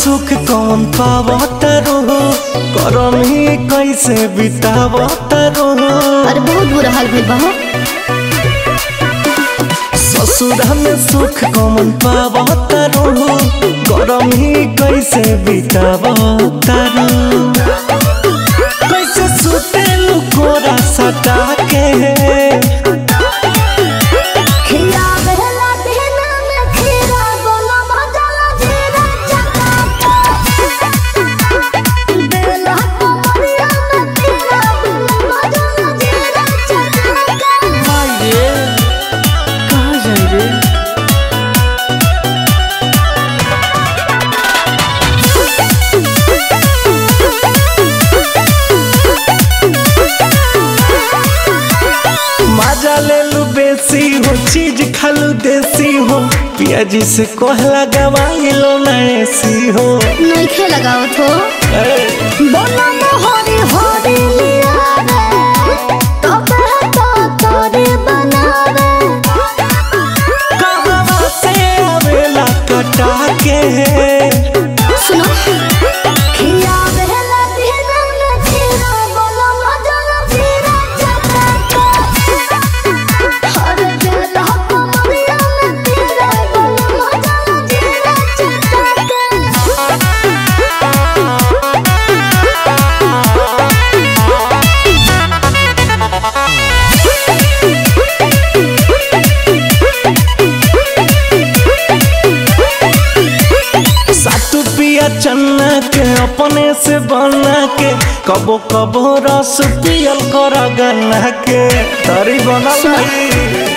सुख कौन पावत रहो करम ही कैसे बितावत रहो अरे बहुत बुरा हाल भइल बा हो ससुरा में सुख कौन पावत रहो करम ही कैसे बितावत रहो कैसे सुतेलु कोरा सटा के खिया बेला देना में खीरा बोला मजा जीरा चका बेला कमरिया में खीरा बोला मजा जीरा चका माये कहाँ जाई रे मजा ले लू बेसी हो चीज खालू देसी हो पियाजी से कोहला गवाई लो ना ऐसी हो नहीं खे लगाओ थो ए, बोला मोहरी होरी लिया रे तबे तो तोरे बनावे कहवा से आवेला कटा के सुनो खिया बेला देना में खीरा बोला मजा जीरा चका हर बेला कमरिया में खीरा बोला मजा जीरा चका सातु पिया चन्ना के अपने से बना के कबो कबो रस पियल कर गन्ना के तरी बनल सुना। रही